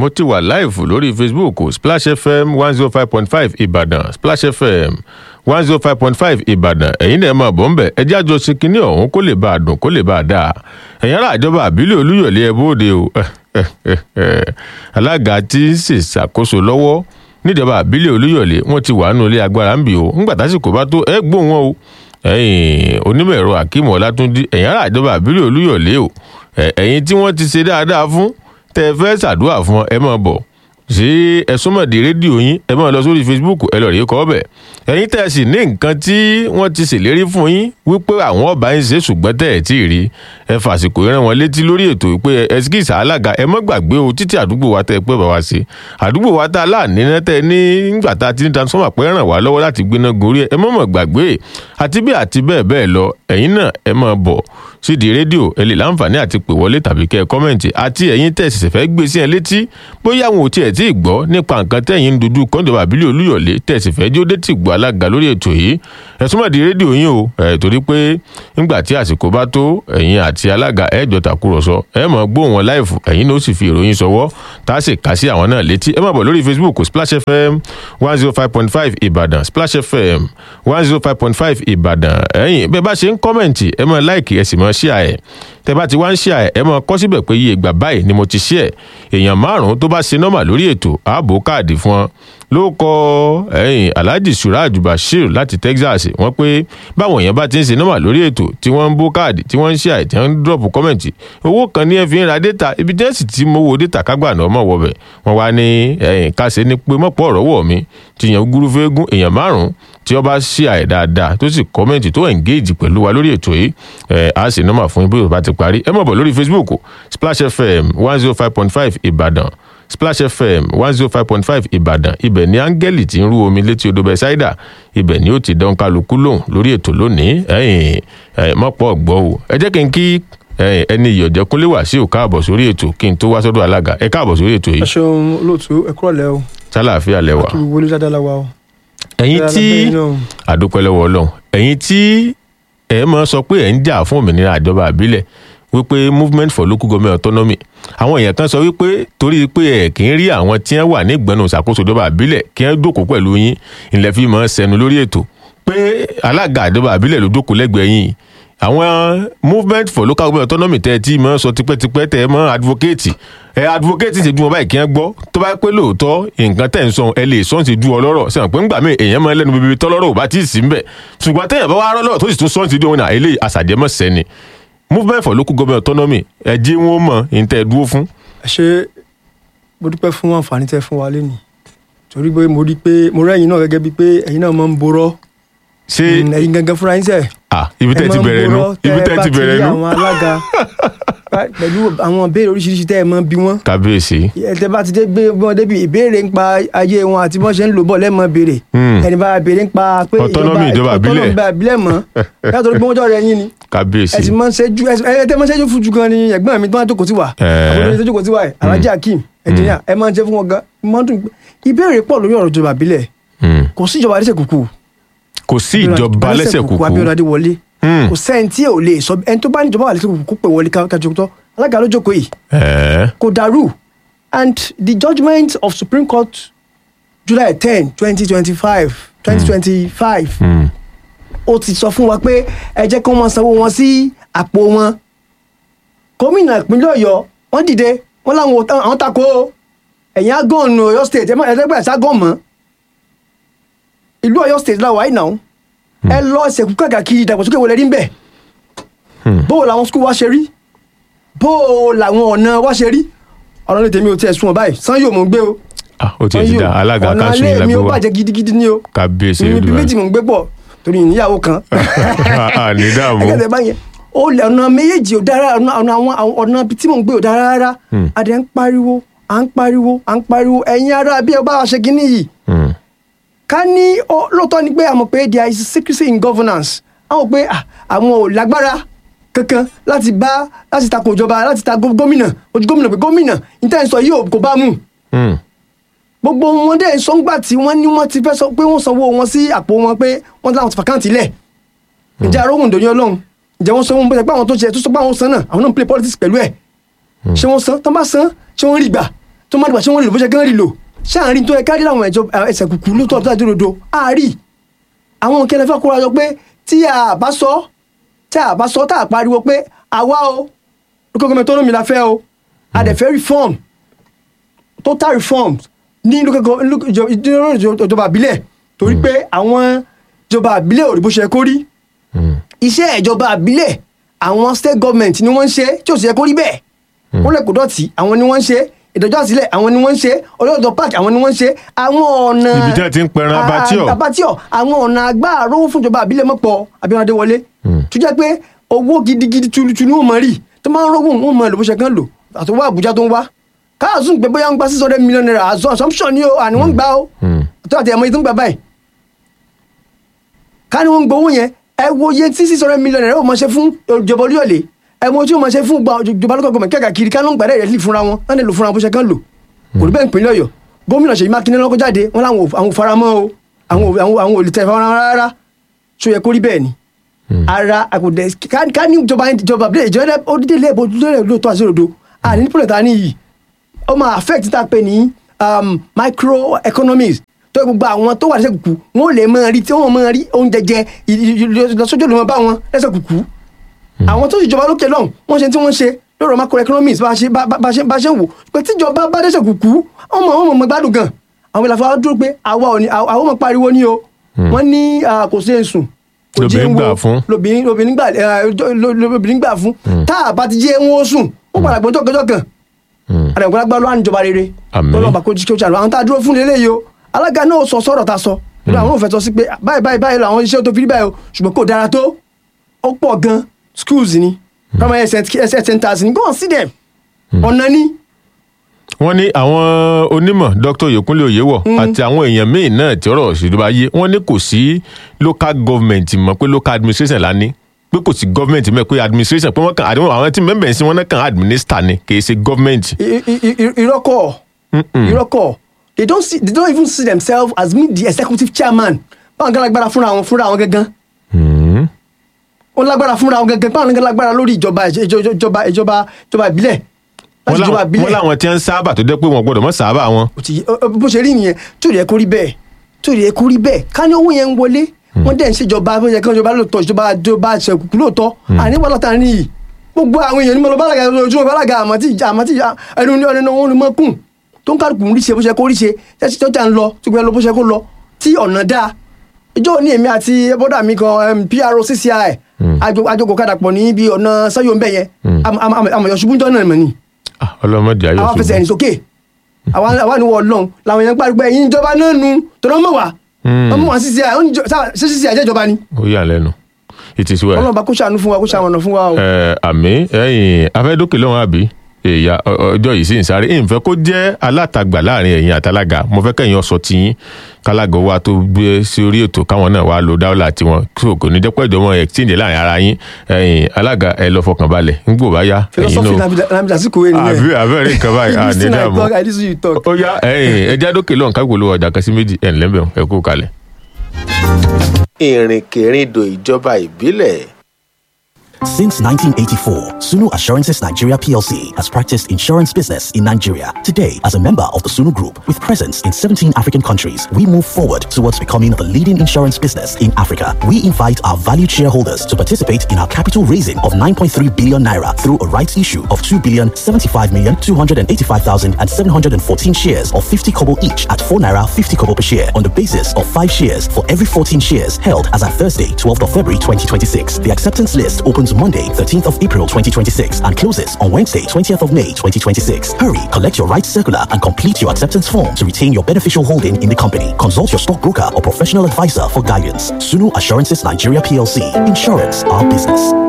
mo ti wà láìfù lórí facebook splash fm one zero five point five ìbàdàn splash fm one zero five point five ìbàdàn ẹ̀yin náà máa bọ̀ ń bẹ̀ ẹ jájọ sí kinní ọ̀hún kó lè bá a dùn kó lè bá a dáa ẹ̀yin ará àjọba àbílẹ̀ olúyọ̀lé ẹ bóde o alága tí ń ṣèṣàkóso lọ́wọ́ níjọba àbílẹ̀ olúyọ̀lé wọ́n ti wà nínú ilé agbára ń bì o ńgbà tásìkò bá tó ẹ gbóhùn wọn o ẹ̀yin onímọ̀ ẹ̀rọ akeem ọlátúndí ẹ̀yin ará àjọba àbílẹ̀ olúyọ̀lé o ẹ̀yin tí wọ́n ti ṣe dáadáa fún tẹ́ ẹ fẹ́ ṣàdúrà fún ẹ máa bọ̀ sí ẹ̀sùnmọ̀dé rédíò yín ẹ máa lọ sórí facebook ẹ lọ rí kọ́ ọbẹ̀ ẹ̀yin tẹ́ ẹ sì ní nǹkan tí wọ́n ti ṣèlérí fún yín wípé àwọn ọba ń ṣe ṣùgbọ́n tẹ́ ẹ tí ì rí ẹ fàsìkò rán wọn létí lórí ètò pé ẹsikísà alága ẹ mọ́ gbàgbé o títí àdúgbò wa tẹ́ ẹ pẹ́ bá wa ṣe àdúgbò wa tá a láàní náà tẹ́ ẹ ní nígbà tá a ti ní transformer pẹ́ ràn wá lọ́wọ́ láti gbéná gorí ẹ mọ́ mọ̀ gbàgbé àti bí àti bẹ́ẹ̀ bẹ́ẹ̀ lọ ẹ̀yin náà ẹ máa bọ̀ sídìí rédíò ẹ lè láǹfààní àti pè wọlé tàbí kẹ́ ẹ kọ́mẹ̀ǹtì àti ẹ̀yin tẹ́ ẹ sì fẹ́ gbé sí ẹ létí bóyá àwọn ò tiẹ̀ tí ì gbọ́ nípa nǹkan tẹ́yìn ń dojú kọ́ńdọ̀bà àbílẹ̀ olúyọ̀lé tẹ́ ẹ sì fẹ́ jó dé tì gbọ́ alága lórí ètò yìí ẹ súnmọ́ di rédíò yín o ẹ torí pé nígbà tí àsìkò bá tó ẹ̀yin àti alága ẹ jọ tàkúrọ̀sọ ẹ mọ̀ gbóhùn wọn láìfù ẹ̀yin ló sì fi ìròyìn sọwọ́ tá a sì kà sí àwọn náà létí ẹ má bọ̀ lórí facebook splash fm one zero five point five ìbàdàn splash fm one zero five point five ìbàdàn ẹ̀yin bẹ́ẹ̀ bá ṣe ń kọ́mẹ̀ǹtì ẹ mọ̀ láìkì ẹ sì mọ̀ ṣíà ẹ̀ tẹ bá ti wá ń ṣíà ẹ̀ ẹ mọ̀ kọ́ síbẹ̀ pé iye ìgbà báyìí ni mo ti ṣí ẹ̀ èèyàn márùn-ún tó bá ṣe nọ́mà lórí ètò ààbò káàdì fún ọ ló kọ ẹyìn alhaji suraj bashir láti texas wọn pé báwọn èèyàn bá ti ń ṣe nọ́mà lórí ètò tí wọ́n ń bó káàdì tí wọ́n ń ṣe àì tí wọ́n ń dọ́ọ̀pù kọ́mẹ̀ntì owó kan ní ẹ fi ń ra data ibi tí wọ́n sì ti mowó data kágbà náà mọ̀ wọ̀bẹ̀ wọ́n wá ní ẹyìn káṣe ní pé mọ̀pọ̀ ọ̀rọ̀ wọ̀ mí ti yàn gúrú fẹ́gún èèyàn márùn-ún tí wọ́n bá ṣe àì dáadáa tó sì kọ́mẹ̀ntì tó engage pẹ̀lú wa lórí ètò yìí ẹ̀ á sì nọ́mà fún yín bí ó bá ti parí ẹ mọ̀ bọ̀ lórí facebook splash fm one zero five point five ìbàdàn splash fm one zero five point five ìbàdàn ibẹ̀ ni áńgẹ́lì ti ń rú omi létí odò bẹ́sáìdà ibẹ̀ ni ó ti dán kálukú lóhùn lórí ètò lónìí ẹ̀yìn mọ́pọ̀ gbọ́ o ẹ jẹ́ kí n kí ẹni ìyọ̀jẹ̀ kúnlé wá sí òkà àbọ̀ sórí ètò kí n tó wá sọ́dọ̀ alága ẹ káàbọ̀ sórí ètò yìí. ẹ ṣeun olóòtú ẹ kúrọ̀ lẹ́ o. sálàáfíà lẹ wà. kí wọlé dáadáa la wa o. ẹ̀yin tí àdúpẹ́ lọ́wọ́ ọlọ́run ẹ̀yin tí ẹ mọ̀ sọ pé ẹ̀ ń jà fún òmìnira àjọba àbílẹ̀ wípé movement for local government autonomy àwọn èèyàn kan sọ wípé torí pé ẹ kì í rí àwọn tí wọn wà ní ìgbọnà ìṣàkóso ìjọba àbílẹ̀ kí wọn jókòó pẹ̀lú yín ilẹ̀ fi mọ̀ sẹnu lórí ètò pé alága ìjọba àbílẹ̀ ló jókòó lẹ́gbẹ̀ẹ́ yín àwọn movement for local government autonomy tẹ́ ẹ tí mọ̀ sọ tipẹ́tipẹ́ tẹ́ ẹ mọ̀ advocate ẹ advocate ṣe ju wọn báyìí kí wọn gbọ́ tó bá pé lóòótọ́ nǹkan tẹ̀ ń sọ ẹ lè sọ́n ti ju ọlọ́rọ̀ sẹ́wọ̀n pé ńgbà míì èèyàn máa lẹ́nu bíbí tọ́lọ́rọ̀ ò bá tí ì sí ń bẹ̀ ṣùgbọ́n tẹ̀yàn bá wá rọ́lọ́rọ̀ tó sì tún sọ́n ti di òun náà eléyìí àṣàjẹmọ́ sẹ́ni movement for local government autonomy ẹ jí wọn mọ ìtẹ dúró fún. ẹ ṣe mo dúpẹ́ fún àǹfààní tẹ́ fún wa lẹ́nu torí pé mo rí pé mo rẹ́yìn náà gẹ́gẹ́ bíi pé ẹ̀yin náà máa ń borọ́ ṣé ẹ̀yin gangan fúnra yín sẹ̀. ah ibi tẹ́ ti bẹ̀rẹ̀ nu ibi tẹ́ ti bẹ̀rẹ̀ nu. àwọn alága pẹ̀lú àwọn ìbéèrè oríṣiríṣi tẹ́ ẹ mọ́ bí wọ́n. kábíyèsí. ẹ bá ti dé gbé wọn débi ìbéèrè ń pa ayé wọn àti bọ́n ṣe ń lò bọ̀ lẹ́mọ̀ béèrè. ẹni bá béèrè ń pa pé autonomy ìjọba àbílẹ̀ autonomy àbílẹ̀ mọ́ yàtọ̀ pé wọ́n jọ rẹ̀ yín ni kábíyèsí. ẹ ti máa ń ṣẹ́jú ẹ tẹ́ máa ń ṣẹ́jú fún ju gan ni ẹ̀gbọ́n mi tó máa ń jókòó sí wa àbúrò mi tó jókòó sí wa ẹ̀ alhaji akeem ẹ̀jìnìyà ẹ máa ń ṣe fún wọn gan máa ń dùn ìbéèrè pọ̀ lórí ọ̀rọ̀ ìjọba àbílẹ̀ kò sí ìjọba lẹ́sẹ̀ kúkú kò sí ìjọba lẹ́sẹ̀ kúkú Abíọ́dún Adéwọlé kò sẹ́ni tí ò lè sọ ẹni tó bá ní ìjọba wà lẹ́sẹ̀ kúkú kó pè wọlé kájọ tó alága ló jókòó yìí kò dàrú and the judgement of Supreme Court July ten twenty twenty five twenty twenty five ó ti sọ fún wa pé ẹ jẹ́ kí wọ́n sanwó wọn sí àpò wọn gómìnà ìpínlẹ̀ ọ̀yọ́ wọ́n dìde wọ́n láwọn àwọn tako ẹ̀yìn agọ́ọ̀nù ọ̀yọ́ state ẹ̀ ẹ̀ẹ́dẹ́gbẹ̀rẹ̀ ságọ́ọ̀ mọ́ ìlú ọ̀yọ́ state láwàá yìí náà ẹ lọ ṣèkú káàkiri ìdàgbàsókè wọlé rí ń bẹ̀ bó làwọn skul wa ṣe rí bó làwọn ọ̀nà wa ṣe rí ọ̀rọ̀ ní tèmi ò tiẹ̀ sún ọ báyìí sàn yóò mò ń gbé o ah ó ti ti da alága ọ̀nà kanṣu yìí alẹ́ mi ó lágbó wa bàjẹ́ gidigidi ni o kábíyèsí ibi olùwà méjì mò ń gbé pọ̀ torí ìníyàwó kan ní dààmú ẹgẹdẹ báyẹn ó lẹ ọ̀nà méjèèjì ò dára ọ̀nà ọ̀nà àwọn àwọn ọ̀nà tí mò ń gbé ò dára rárá adẹ ń pariwo à ń pariwo à ń pariwo ẹ̀yin ará bí ẹ bá wa ṣe kínní yìí Hmm. ká ní ó- lóòótọ́ ni pé àmọ̀ pé there is secrecy in governance àwọn pé ah, àwọn ò lágbára kankan láti bá láti takò ìjọba láti ta gó- gómìnà ojú gómìnà pé gómìnà níta ìsọ yìí ò kò bá mú Hmm. gbogbo wọn dẹ̀ sọ́ngbà tí wọ́n ní wọ́n ti fẹ́ sọ pé wọ́n sanwó wọn sí àpò wọn pé wọ́n láwọn ti fàkáǹtì lẹ̀ ǹjẹ́ aróhùn dòní ọlọ́run ǹjẹ́ wọ́n sanwó bó pé àwọn tó ṣe tó sọ pé àwọn san náà àwọn náà ń play politics pẹ̀lú ẹ̀ ṣé wọ́n san tán bá san ṣé wọ́n rí gbà tó má dìgbà tí wọ́n lè lò bó ṣe kán rí lò ṣáàrin tó yẹ kárí láwọn ẹ̀jọ ẹsẹ̀ kùkù ló tọ́ ọ̀tá ìdúró àárí àwọn kẹlẹ́ fẹ́ kóra jọ pé tí a bá sọ tí a bá sọ tá a pariwo pé àwa o lókè gómìnà tó lómi la fẹ́ o a dẹ̀ fẹ́ reform total reform ní lókè gómìnà ìjọba àbílẹ̀ torí pé àwọn ìjọba àbílẹ̀ ò rí bó ṣe kó rí iṣẹ́ ìjọba àbílẹ̀ àwọn state government ni wọ́n ń ṣe tí ò sì yẹ kó rí bẹ́ẹ̀ wọ́n lè kó dọ̀tí àwọn ni wọ́n ń ṣe ìdájọ́ àsílẹ̀ àwọn ni wọ́n ń ṣe ọlọ́dọ̀ park àwọn ni wọ́n ń ṣe àwọn ọ̀nà Ibi tí wọ́n ti ń pẹran abattoir. abattoir àwọn ọ̀nà agbáàró fún ìjọba àbílẹ̀ mọ́pọ̀ Abíọ́nà Adéwọlé tó jẹ́ pé owó gidigidi tulutulu wọn mọ̀ rí tó máa ń rówó wọn mọ̀ lò bó ṣe kán lò àtọwọ́ Àbújá tó ń wá káàsùn pé bóyá ń gba six hundred million naira as assumption ni o àní wọ́n ń gbà o tó àti ẹ̀mọ́ yìí tó ń gbà báyìí ká ní wọ́n ń gbowó yẹn ẹ wo iye tí six hundred million naira ó máa ṣe fún ìjọba Olúyọ̀lé ẹ wo tí ó máa ṣe fún gba ìjọba lókè gómìnà kẹ́kà kiri ká ló ń gbàdá ìrẹsì fúnra wọn wọ́n lè lò fúnra wọn bó ṣe kán lò kò rí bẹ́ẹ̀ ìpínlẹ̀ Ọ̀yọ́ gómìnà Ṣèyí Mákindé lọ́kọ́ jáde wọ́n láwọn ò- àwọn ò faramọ́ o àwọn ò- àwọn àwọn ò lè tẹ̀ faramọ́ rárá ṣó yẹ kó rí bẹ́ẹ̀ ni ara àkùdẹ ká ká ní ìjọba ìjọba àbílẹ̀ ìjọba ó dídé ilé ìbò lórí lóòótọ́ àti òdodo àní nípìnlẹ̀ ta ní yìí ó máa affect tá a pè ní um, microeconomies tó yẹ gbogbo àwọn tó wà lẹ́sẹ̀ kùkù wọn ò lè máa rí tí wọ́n máa rí oúnjẹ jẹ ì- ì- ì- ìlọsójú ló máa bá wọn lẹ́sẹ̀ kùkù àwọn tó sì jọba lókè lọ́hùn wọ́n ṣe tí wọ́n ṣe lọ́rọ̀ macroeconomics bá a ṣe bá bá ṣe bá ṣe ń wò pé tíjọba bá dẹ́sẹ̀ kùkù ọmọ ọmọ ọmọ gbádùn gan àwọn ìlànà àwọn dúró pé àwa ò ní àwọn ọmọ pariwo ní o wọ́n ní ah, kò sí èsùn kò jẹ́ Lobìnrin ń wo gbà fún. lobìnrin lobìnrin gbà eh, lo- lo- lobìnrin gbà fún tá a bá ti jẹ́ wọn ó sùn ó padà gbọ́dọ̀ kọjọ́ kan àdàgbọ́dá gbọ́ lọ́wọ́ àníjọba rere Àmín. lọ́wọ́ bá kó jí kí ó ṣàlùwà àwọn tá a dúró fún lélẹ́yìí o alága náà sọ sọ̀rọ̀ ta sọ nínú àwọn òfin sọ sí pé báyìí báyìí báyìí làwọn iṣẹ́ tó fi rí báyìí o ṣùgbọ́n kò dára tó ó pọ̀ gan schools ni primary health centers ni go and see them ọ̀nà ni wọ́n ní àwọn onímọ̀ dr Oyèkúnlé Oyèwọ̀ àti àwọn èèyàn míì náà tí ọ̀rọ̀ òṣèlú yé wọ́n ní kò sí local government mọ̀ pé local administration la ní pé kò sí government mọ̀ pé administration pé wọ́n kàn àdéhùn àwọn tí mẹ́mbẹ̀ sí wọn náà kàn administer ni kì í ṣe government. I- i- i- ìrọ́kọ̀ ìrọ́kọ̀ they don't see they don't even see themselves as me the executive chairman báwọn kan lágbára fúnra wọn fúnra wọn gangan Hmm. wọn lágbára fúnra wọn gangan báwọn kan lágbára lórí ìjọba ìjọba ìjọba ìjọba ìjọba ìbílẹ̀ wọ́n láti ìjọba láwọn- ìbílẹ̀ wọ́n láwọn tí wọ́n ń sábà tó jẹ́ pé wọ́n gbọ́dọ̀ mọ́ sábà wọn. ó ti ó- ó- bó ṣe rí nìyẹn tó yẹ kó rí bẹ́ẹ̀ tó yẹ kó rí bẹ́ẹ̀ ká ní owó yẹn ń wọlé wọ́n dẹ̀ ń ṣèjọba bó yẹ kí wọ́n jọba lóòótọ́ ìjọba ìjọba ìṣẹ̀kùkù lóòótọ́ àní wọ́n lọ́ta ní yìí gbogbo àwọn èèyàn ní mo lọ bálaga ojúmọ́ bálaga àmọ́ tí ìjà àmọ́ tí ìjà ẹnu ní ọ̀nà wọn ni mọ́ kùn tó ń kálukú ń rí ṣe bó ṣe kó rí ṣe tẹ́sí tó jà ń lọ tó gbẹ lọ bó ṣe kó lọ tí ọ̀nà dáa ìjọ ní èmi àti bọ́dà mi kan um, PRO CCI àjọkò kadà pọ̀ ní ibi ọ̀nà sẹ́yọ̀ ń bẹ̀ yẹn àmọ̀yọ̀ ṣubú jọ náà mọ̀ ni Ah, ọlọ́mọdé ayọ̀ àwọn afẹsẹ̀ ṣubú. ẹ̀yìn sókè àwọn àwọn àníwọ̀ ọlọ́run làwọn èèyàn gbàgbé ẹ̀yìn ìjọba náà nu tọ́lọ́ mọ̀ wá Hmm. ọmọ wọn sísè ṣé sísè àjẹ́ ìjọba ni ó yà lẹ́nu it is well. ọlọ́run bá kó ṣàánú fún wa kó ṣàmọ̀nà fún wa o. ẹ àmì ẹ̀yin afẹdókè lọ́wọ́ àbí èyà ọjọ́ yìí sì ń sáré ìfẹ́ kó jẹ́ alátagbà láàrin ẹ̀yin àtàlágà mo fẹ́ kẹ́yìn ọ̀sọ̀ tiyín kálágà wa tó gbé sí orí ètò káwọn náà wá lo dáwọ́là tiwọn kí kò ní jẹ́ pẹ́ ìjọba exchange láàrin ara yín ẹ̀yin alága ẹ lọ fọkàn balẹ̀ ńgbò bá yá ẹ̀yin philosophy náà lamida sí kòwé àbí nìyẹn abẹ́rẹ́ nǹkan báyìí You à ní listen, I dààmú talk, I listen, you talk. ó yá ẹ̀yin ẹja dókè lọ́hùn ká gbòòlò ọjà kan sí méjì ẹ̀ ńlẹ́bẹ̀ ẹ̀ kú kalẹ̀. ìrìnkèrindò ìjọba ìbílẹ̀ Since 1984, Sunu Assurances Nigeria PLC has practiced insurance business in Nigeria. Today, as a member of the Sunu Group with presence in 17 African countries, we move forward towards becoming the leading insurance business in Africa. We invite our valued shareholders to participate in our capital raising of 9.3 billion naira through a rights issue of 2 billion 75 million 285,000 and 714 shares of 50 kobo each at 4 naira 50 kobo per share on the basis of 5 shares for every 14 shares held as at Thursday, 12th of February 2026. The acceptance list opens Monday, 13th of April 2026 and closes on Wednesday, 20th of May 2026. Hurry, collect your rights circular and complete your acceptance form to retain your beneficial holding in the company. Consult your stockbroker or professional advisor for guidance. Sunu Assurances Nigeria PLC. Insurance, our business.